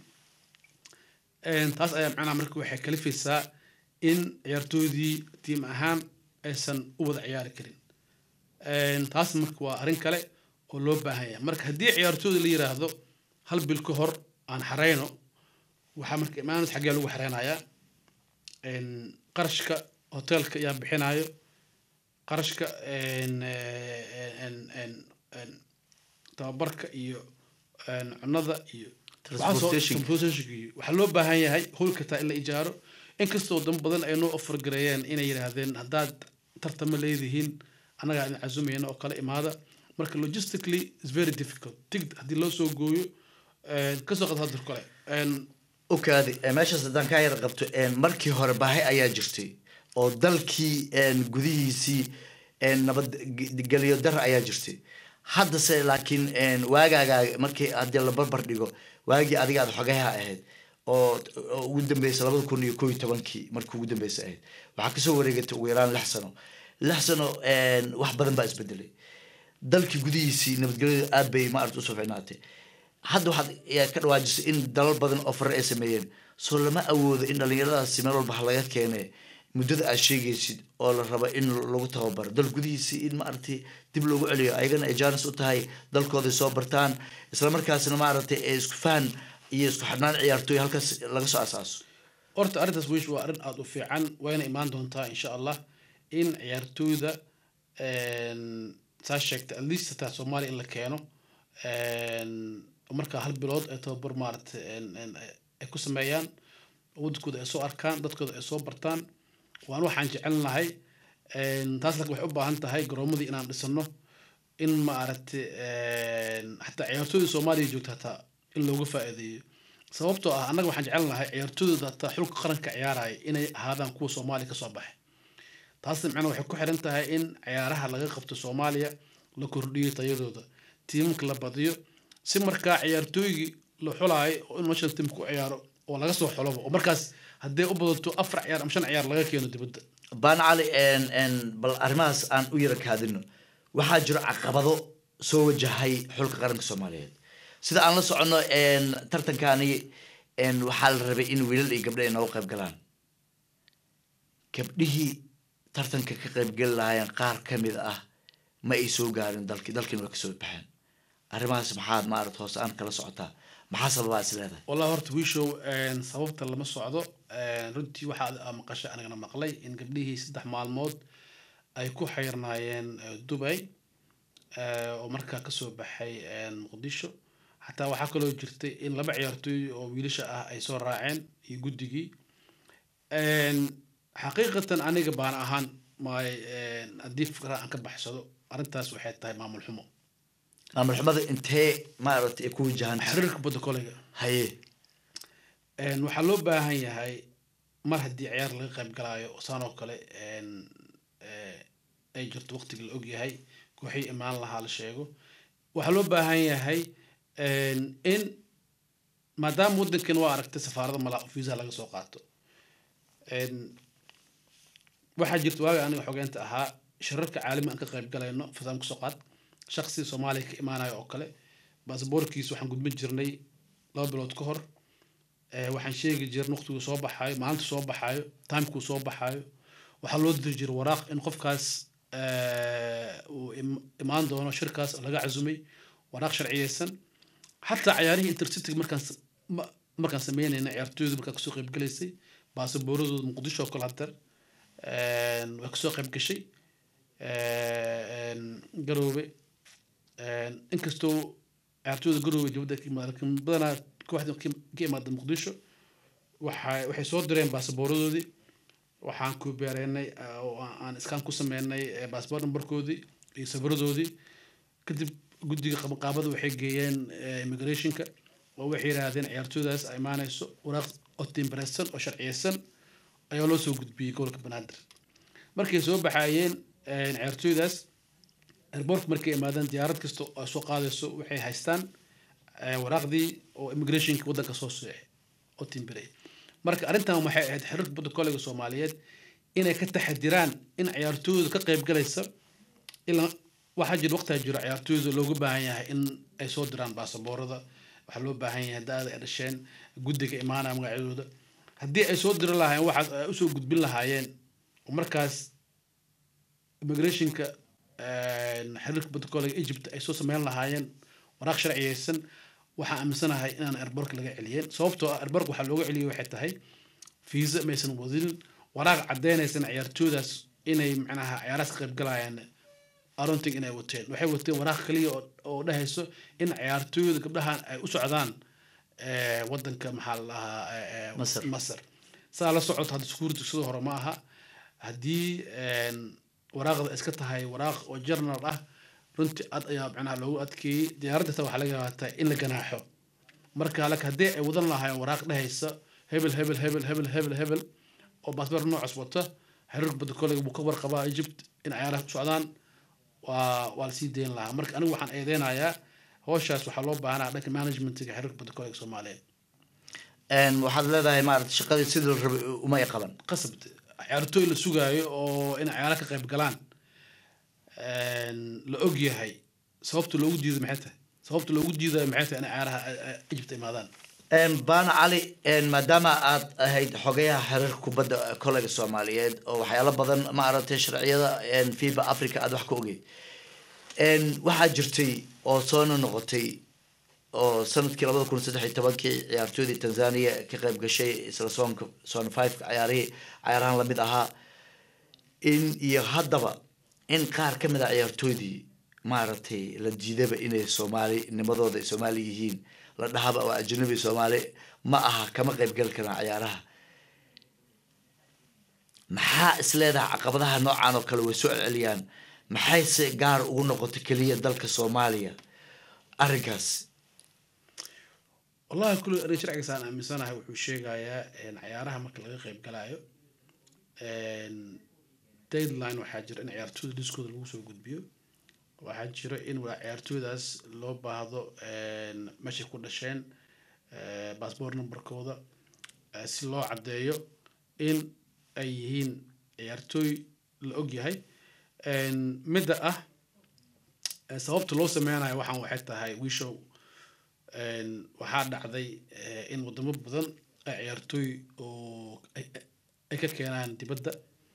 Een, taas ayaa macnaha marka waxay kalifaysaa in ciyaartoydii tiim ahaan aysan u wada ciyaari karin Een, taas marka waa arrin kale oo loo baahan yahay marka haddii ciyaartooyda la yiraahdo hal bil ka hor aan xareyno waxaa marka imaanaysa xaggee lagu xareynayaa Een, qarashka hoteelka ayaa bixinayo qarashka een, eh, een, een, een, tababarka iyo een, cunada iyo Transportation. transportation iyo waxaa loo baahan yahay howlka taa in la ijaaro inkastoo dan badan ay noo offer gareeyeen inay yidhaahdeen haddaad tartama leedihiin annagaa idin casumayna oo kale imaada marka logistically is very difficult tigid haddii loo soo gooyo een, kasoo qad hadir kale een, okaadi eh, meeshaas haddaan kaa yar qabto een, markii hore baahi ayaa jirtay oo dalkii een, gudihiisii een, nabadgelyo dar ayaa jirtay haddase laakiin een, waagaaga markii haddii la barbar dhigo waagii adiga aad xogaha ahayd oo oo ugu dambeysay labada kun iyo koo iyo tobankii markii ugu dambeysay ahayd waxaa kasoo wareegatay ugu yaraan lix sano lix sano een, wax badan baa isbedelay dalkii gudihiisii nabadgelyadu aad bay maarata usoo ficnaatay hadda waxaad ayaa ka dhawaajisay in dalal badan oo fare ay sameeyeen soo lama awoodo in dhallinyaradaasi meel walba ha laga keene muddada aad sheegaysid oo la rabo in lagu tababaro dal gudihiisii in maaragtay dib loogu celiyo ayagana ay jaanis u tahay dalkooday soo bartaan isla markaasna maaragtay ee isku fahan iyo isku xidhnaan ciyaartooy halkaas laga soo asaaso horta arrintaas wish waa arrin aada u fiican wayna imaan doontaa insha allah in ciyaartooyda een, saa sheegtay at least hataa soomaaliya in la keeno een, markaa hal bilood ay tababar maaragtay een, een, ay ku sameeyaan waddankooda ay soo arkaan dadkooda ay soo bartaan waan waxaan jecel lahay een, taas laakiin waxay u baahan tahay garoomadii inaan dhisano in maaragtay een, xataa ciyaartooyda soomaaliya joogta hataa in looga faa'iideeyo sababtoo ah annaga waxaan jecel lahay ciyaartooyda hataa xulka qaranka ciyaaraya inay ahaadaan kuwa soomaaliya kasoo baxay taasna macnaha waxay ku xiran tahay in ciyaaraha laga qabto soomaaliya la kordhiyo tayadooda tiimamka la badiyo si markaa ciyaartooygii la xulaayo oo in national team ku ciyaaro oo laga soo xuloba oo markaas haddee u badato afar ciyaar ama shan ciyaar laga keeno dibadda baan cali een, een, bal arrimahaas aan u yara kaadino waxaa jiro caqabado soo wajahay xulka qaranka soomaaliyeed sida aan la soconno een, tartankani een, waxaa la rabay in wiilal iyo gabdho ay nooga qayb galaan gabdhihii tartanka ka qaybgeli lahaayeen qaar ka mid ah ma ay soo gaarin dalkii dalkiina waa kasoo baxeen arrimahaas maxaad maarata hoos aan kala socotaa maxaa sababaa is leedahay wallahi horta wiishow sababta lama socdo runtii waxaa maqashay anigana maqlay in gabdhihii saddex maalmood ay ku xayrnaayeen dubay oo markaa kasoo baxay muqdisho xataa waxaa kaloo jirtay in laba ciyaartooy oo wiilasha ah ay soo raaceen iyo guddigii xaqiiqatan aniga baan ahaan maay haddii fikra aan ka baxsado arrintaas waxay tahay maamul xumo maamul xumada intee maaragtay ay ku wajahan xiriirka badda koleyga haye waxaa loo baahan yahay mar haddii ciyaar laga qayb galaayo saan oo kale ay jirto waqtiga la ogyahay kooxii imaan lahaa la sheego waxaa loo baahan yahay in maadaama waddankan waa aragtay safaarada malaa visa laga soo qaato waxaa jirta waaga aniga xogeynta ahaa shirarka caalami aan ka qayb galayno fasaan kusoo qaad shaksi soomaaliya ka imaanayo oo kale basaboorkiisa waxaan gudbin jirnay laba bilood ka hor waxaan sheegi jirnay waqtiguu soo baxaayo maalinta soo baxaayo timekuu soo baxaayo waxaa loo diri jiray waraaq in qofkaas uu imaan doono shirkaas laga casumay waraaq sharciyeysan xataa ciyaarihii intercity markaan markaan sameynayna ciyaartooydu markaa kasoo qayb galaysay baasaboorradooda muqdisho oo kale hadeer way kasoo qayb gashay garoobe inkastoo ciyaartooyda garoobe jabadda ka imaada laakiin badanaa kooxda ka imaada muqdisho waxay waxay soo direen baasaboorradoodii waxaan ku beereynay oo aan iskaan ku sameynay baasboor nambarkoodii iyo sawiradoodii kadib guddiga qabanqaabada waxay geeyeen immigrationka oo waxay yidhaahdeen ciyaartooydaas ay imaanayso waraaq oo timbareysan oo sharciyeysan ayaa loo soo gudbiyey gobolka banaadir markay soo baxaayeen ciyaartooydaas airbortka markay imaadeen diyaarad kasta oo soo qaadayso waxay haystaan waraaqdii oo immigrationka waddanka soo socay oo timbarey marka arrintan waxay ahayd xiriirka badda koleyga soomaaliyeed inay ka taxadiraan in ciyaartooyda ka qayb galaysa ilaa waxaa jira waqtigaa jiro ciyaartooyda looga baahan yahay in ay soo diraan baasaboorada waxaa loo baahan yahay da-ada ay dhasheen guddiga imaanaya magacyadooda haddii ay soo diri lahaayeen waxaas ay usoo gudbin lahaayeen oo markaas immigrationka xiriirka badda koleyga egypt ay soo sameyn lahaayeen waraaq sharciyeysan waxaan aaminsanahay inaan airbork laga celiyeen sababtoo ah airbork waxaa looga celiyay waxay tahay fiisa maysan wadin waraaq caddeynaysan ciyaartooydaas inay macnaha ciyaaraas ka qayb galayaan aronting inay wateen waxay wateen waraaq kaliya oo dhahayso in ciyaartooyda gabdhahan ay u socdaan wadanka maxaa la dhahaa masar saa la socota hadda security sidoo hore ma aha haddii waraaqda iska tahay waraaq oo journal ah runtii ad ayaa macnaha loogu adkeeyey diyaaradda taa waxaa laga yaabaa in la ganaaxo marka lak haddii ay wadan lahaayeen waraaq dhehaysa hebel hebel hebel hebel hebel hebel oo baasboor noocaas wata xiriirka badda koleyga buu ka warqabaa egypt in ciyaaraha u socdaan waa waa lasii dayn lahaa marka anigu waxaan eedeynayaa howshaas waxaa loo baahanaa dhanka managementiga xiriirka badda koleyga soomaaliyeed waxaad leedahay maarata shaqadii sidii la rabay uma ay qaban qasab ciyaartooy la sugaayo oo in ciyaara ka qayb galaan la og yahay sababta loogu diiday maxay tahay sababta loogu diidayo maxay tahay in ciyaaraha egypt imaadaan baana cali maadaama aad ahayd xogayaha xiriirka kubadda koleyga soomaaliyeed oo waxyaalo badan maaragtay sharciyada fiba africa aad wax ka ogey waxaa jirtay oo soona noqotay oo sanadkii labada kun saddex iyo tobankii ciyaartooydii tanzania ka qayb gashay isla soonka son fiveka ciyaarihii ciyaarahan lamid ahaa in iyo haddaba in qaar ka mid a ciyaartooydii maaragtay la diidaba inay soomaali nimadooda ay soomaali yihiin la dhahaba oo ajnabi soomaali ma aha kama qayb gali karaan ciyaaraha maxaa is leedahay caqabadaha noocan oo kale way soo celceliyaan maxayse gaar ugu noqotay keliya dalka soomaaliya arrinkaas wallahi kulli arrin sharcigaas aan aaminsanahay wuxuu sheegayaa ciyaaraha marka laga qayb galaayo deadline waxaa jira in ciyaartooyda liskooda lagu soo gudbiyo waxaa jira in ciyaartooydaas loo baahdo meeshay ku dhasheen baasboor numberkooda si loo caddeeyo in ay yihiin ciyaartooy la og yahay midda ah sababta loo sameynayo waxaan waxay tahay wishow waxaa dhacday in wadamo badan ay ciyaartooy oo ay ka keenaan dibadda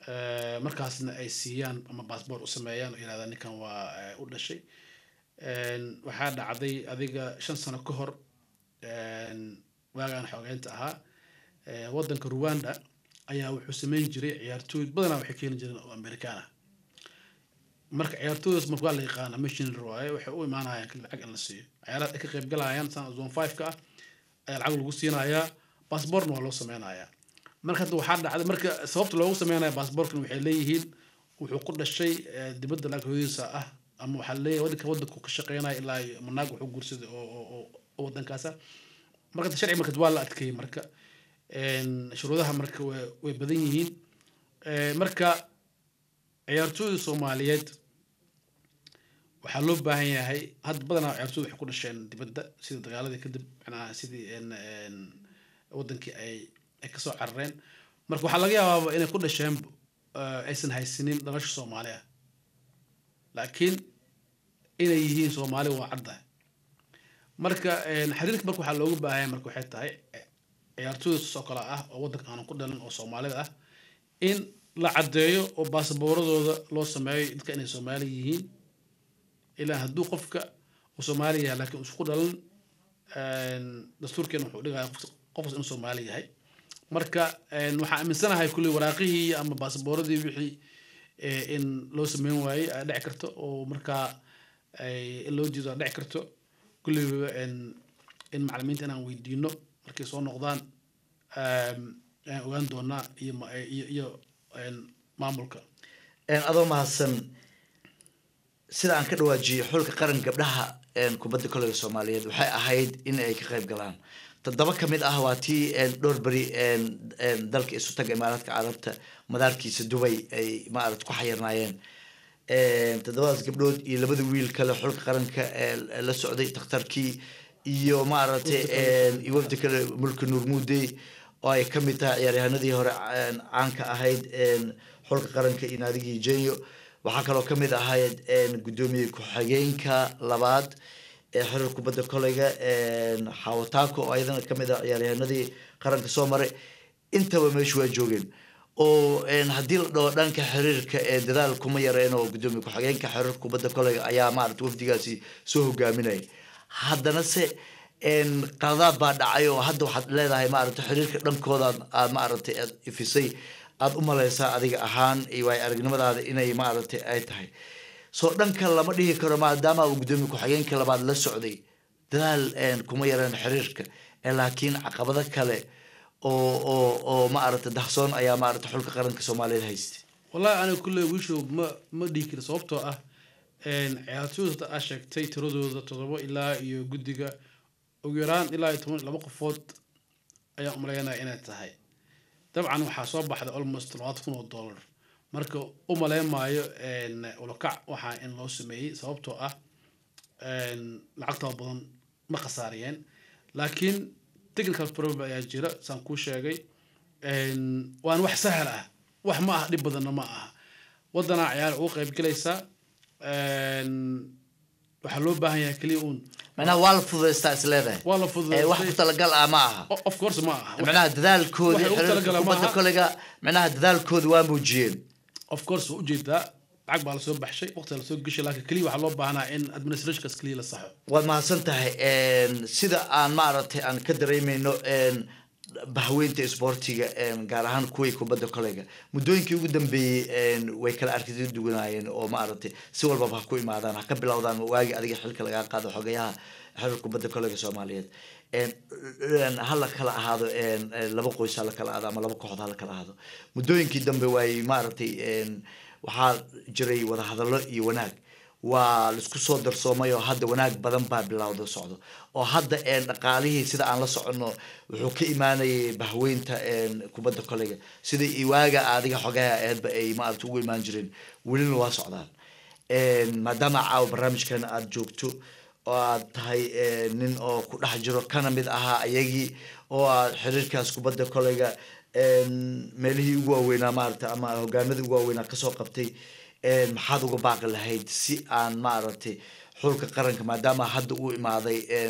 Eh, markaasna ay siiyaan ama baasboor u sameeyaan oo yidhahdaan ninkan waa eh, u dhashay En, waxaa dhacday adiga shan sano ka hor en, waagaan xoogeynta ahaa eh, wadanka rwanda ayaa wuxuu sameyn jiray ciyaartooy badanaa waxay keeni jireen oo amerikaan ah marka ciyaartooydaas marka waa la yaqaana missionary waaye waxay u imaanayaan kali lacag in la siiyo ciyaaraha ay ka qayb galayaan sana zone five ka ah ayaa lacag lagu siinayaa baasboortna waa loo sameynayaa marka hadda waxaa dhacday marka sababta loogu sameynaya baasboortkan waxay leeyihiin wuxuu ku dhashay eh, dibadda lacag hooyadiisa ah ama waxaa leeyahay wadanka wadanku ka shaqeynaya ilaa iyo manaag wuxuu guursaday oo oo- oo oo wadankaasa marka hadda sharci marka waa la adkeeyey marka En, shuruudaha marka way way badan yihiin Eh, marka ciyaartooyda soomaaliyeed waxaa loo baahan yahay hadda badanaa ciyaartooyda waxay ku dhasheen dibadda sida dagaaladii kadib macnaha sidii en en wadankii ay ay kasoo carareen marka waxaa laga yaabaaba inay ku dhasheen eh, aysan haysanin dhalasha soomaaliya laakiin inay yihiin soomaali waa caddahay marka en, xiriirka marka waxaa looga baahan yahay marka waxay tahay eh, ciyaartooyda soo kale ah oo wadanka aanan ku dhalan oo soomaalida ah in la caddeeyo oo baasabooradooda loo sameeyo dadka inay soomaali yihiin ilaa hadduu qofka uu soomaali yahay laakiin isku dhalan en, dastuurkeena wuxuu dhigaya qof- qofkas inuu soomaali yahay marka en, waxaan aaminsanahay kulley waraaqihii ama baasabooradii wixii eh, in loo sameyn waayey ay dhici karto oo markaa ay in loo diido ay dhici karto kulleyba en, in macalimiinta inaan weydiino markay soo noqdaan em, ayaan ogaan doonaa iyo ma- iyo iyo en, maamulka En, adoo mahadsan sida aan ka dhawaajiyey xulka qaran gabdhaha en, kubadda kolayga soomaaliyeed waxay ahayd in ay ka qayb galaan toddoba ka mid ah waa tii en, dhowr beri en, en, dalka isu taga imaaraadka carabta madaarkiisa dubay ay maarad ku xayirnaayeen En, toddobadaas gabdhood iyo labada wiil kale xulka qaranka ee la socday takhtarkii iyo maaragtay en, iyo wafdi kale mulki nuur muudey oo ay ka mid tahay ciyaaryahanadii hore en, caanka ahayd en, xulka qaranka iyo naadigii jenyo waxaa kaloo ka mid ahayd en, guddoomiye ku-xigeenka labaad ee xiriir kubadda kolayga en, xawataako oo ayadana ka mid ah ciyaaryahanadii qaranka soo maray intaba meesha waa joogeen oo en, haddii la dhaho dhanka xiriirka ee dadaal kuma yareen oo guddoomiye ku-xigeenka xiriirka kubadda kolayga ayaa maarata wafdigaasi soo hogaaminaya haddana se en, qaladaad baa dhacay oo hadda waxaad leedahay maarata xiriirka dhankooda aad maaragtay aad ifisay aad u malaysaa adiga ahaan iyo waay aragnimadaada inay maaragtay ay tahay soo dhanka lama dhihi karo maadaama uu guddoomiye ku-xigeenka labaad la socday dadaal en, kuma yareen xiriirka ee laakiin caqabado kale oo oo oo maaragta dahsoon ayaa maaragta xulka qaranka soomaaliyeed haystay wallahi aniga kulley wiishow ma ma dhihi kari sababtoo ah en, ciyaartooyda aa sheegtay tiradooda toddoba ilaa iyo guddiga ugu yaraan ilaa iyo toban iyo laba qofood ayaan umaleynaya inay tahay dabcan waxaa soo baxday almost labaatan kun oo dollar marka u maleyn maayo en, ulakac waxaa in loo sameeyey sababtoo ah en, lacagtaa badan ma khasaariyeen laakiin technical problem ayaa jira saan kuu sheegay En, waan wax sahal ah wax ma aha dhib badanna ma aha wadanaa ciyaar ugu qayb galaysaa En, waxaa loo baahan yahay keliya uun macnaha waa la fududaystaa is leedahay waa la Eh, wax ku fududaystay talagal ah ma aha O- of course ma aha macnaha dadaalkoodii waxay ugu xiriirka talagalaan kubadda maaha. kolayga macnaha dadaalkooda waa muujiyeen of course waa ujeedaa lacag baa lasoo baxshay waqti lasoo geshay laakiin keliya waxaa loo baahnaa in administrationkaas keliya la saxo waad mahadsan tahay En, sida aan maaragtay aan ka dareemeyno en, bahweynta isboortiga en, gaar ahaan kuwii kubadda kolayga muddooyinkii ugu dambeeyey en, way kala aragtida duwanaayeen oo maaragtay si walbaba ha ku imaadaan ha ka bilowdaan waagii adiga xilka lagaa qaado xogayaha xiriir kubadda kolayga soomaaliyeed En, en, ha la kala ahaado en, en, laba qoys ha la kala ahaado ama laba kooxood ha la kala ahaado muddooyinkii dambe waay maaragtay en, waxaa jiray wadahadallo iyo wanaag waa laisku soo darsoomay oo hadda wanaag badan baa bilowda socdo oo hadda en, dhaqaalihii sida aan la soconno wuxuu ka imaanayay bahweynta en, kubadda kolayga sida iwaaga adiga xogaha aheedba ay maarata ugu imaan jireen welina waa socdaan En, maadaama caawa barnaamijkan aada joogto oo aad tahay eh, nin oo ku dhex jiro kana mid ahaa ayagii oo aad xiriirkaas kubadda kolayga en, meelihii ugu waaweynaa maarata ama hogaanadii ugu waaweynaa kasoo qabtay en, maxaad uga baaqi lahayd si aan maaragtay xulka qaranka maadaama hadda uu imaaday en,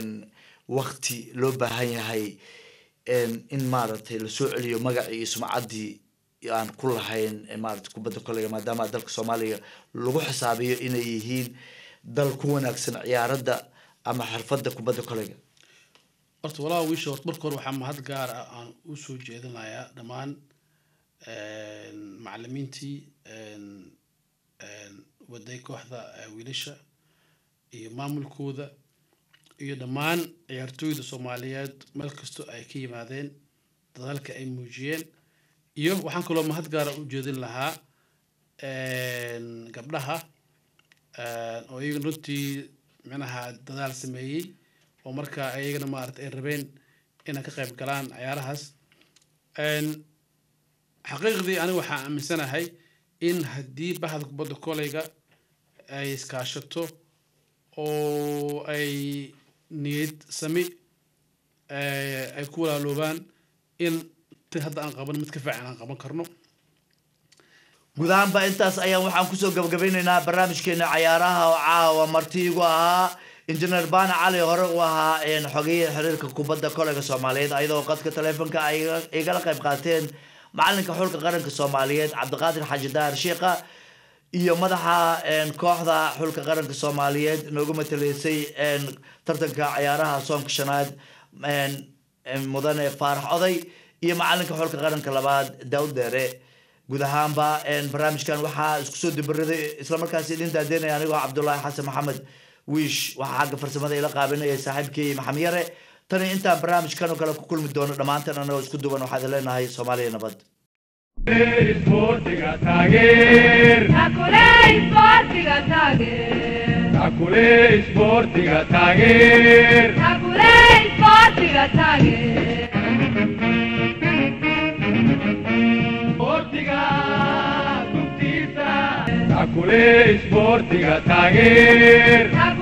wakti loo baahan yahay en, in maaragtay lasoo celiyo magacii iyo sumcaddii aan ku lahayn eh, maarata kubadda koleyga maadaama dalka soomaaliya lagu xisaabiyo inay yihiin dal ku wanaagsan ciyaaradda ama xirfadda kubadda koleyga horta walaa wiisha horta marka hore waxaa mahad gaar ah aan usoo jeedinayaa dhammaan macalimiintii waday kooxda eh, wiilasha iyo maamulkooda iyo dhammaan ciyaartooyda soomaaliyeed meel kastoo ay ka yimaadeen dadaalka ay muujiyeen iyo waxaan kaloo mahad gaara u jeedin lahaa gabdhaha oo iyaga runtii micnaha dadaal sameeyey oo markaa ayagana maarata ay rabeen inay ka qayb galaan ciyaarahaas xaqiiqdii aniga waxaan aaminsanahay in haddii bahda kubadda koleyga ay iskaashato oo ay niyad sami ay ku walaaloobaan in ti hadda aan qaban mid ka fiican aan qaban karno guud ahaanba intaas ayaan waxaan kusoo gabagabeyneynaa barnaamijkeena cayaaraha oo caawa marti igu ahaa injineer bana cali hore u ahaa xogeyaha xiriirka kubadda koleyga soomaaliyeed ayadoo qadka taleefonka ay igala qayb qaateen macalinka xulka qaranka soomaaliyeed cabdiqaadir xaaji daar sheikha iyo madaxa kooxda xulka qaranka soomaaliyeed noogu mataleysay tartanka ciyaaraha soonka shanaad mudane faarax oday iyo macalinka xulka qaranka labaad daawud deere guud ahaanba barnaamijkan waxaa isku soo dibaraday islamarkaasi idin daadeynaya anigoo cabdulaahi xasan maxamed wiish waxaa xagga farsamada ila qaabinaya saaxiibkii maxamed yare tani intaan barnaamijkan oo kale ku kulmi doono dhammaantan anagoo isku duwan waxaad leenahay soomaaliya nabad isboortiga taageer Takule isboortiga taageer. takule isboortiga taageer Takule isboortiga taageer. isboortiga gubtiisa takule isboortiga taageer Takule